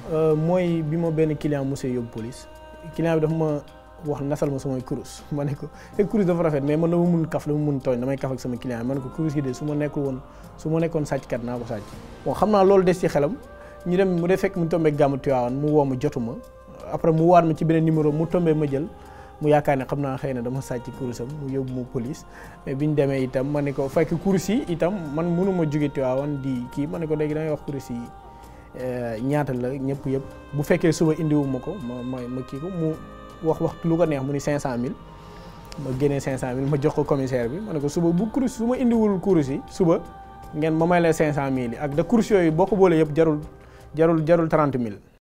mooy bi ma benn client monsieur yóbbu police client bi dafa ma wax nasal ma samay kurus ma ne ko te kurus dafa rafet mais man dama mun kaf dama mun tooñ damay kaf ak sama client ma ne ko kurus gi de su ma nekkul woon su ma nekkoon sàcckat naa ko sàcc bon xam naa loolu des ci xelam ñu dem mu dee fekk mu tombé gàmmu Tiwaawan mu woo ma jotu ma après mu waat ma ci beneen numéro mu tombé ma jël mu yaakaar ne xam naa xëy na dama sàcc kurusam mu yóbbu ma police mais bi ñu demee itam ma ne ko fekk kurus yi itam man mënuma jóge Tiwaawan di kii ma ne ko léegi dangay wax kurus yi ñaata la ñëpp yëpp bu fekkee suba indiwu ma ko ma ma ma kii ko mu wax wax lu ko neex mu ni 500000 ma génnee 500000 ma jox ko commissaire bi ma ne ko suba bu kurus su ma indiwul kurus yi suba ngeen ma may la 500000 yi ak da kurus yooyu boo ko boolee yëpp jarul jarul jarul 30000.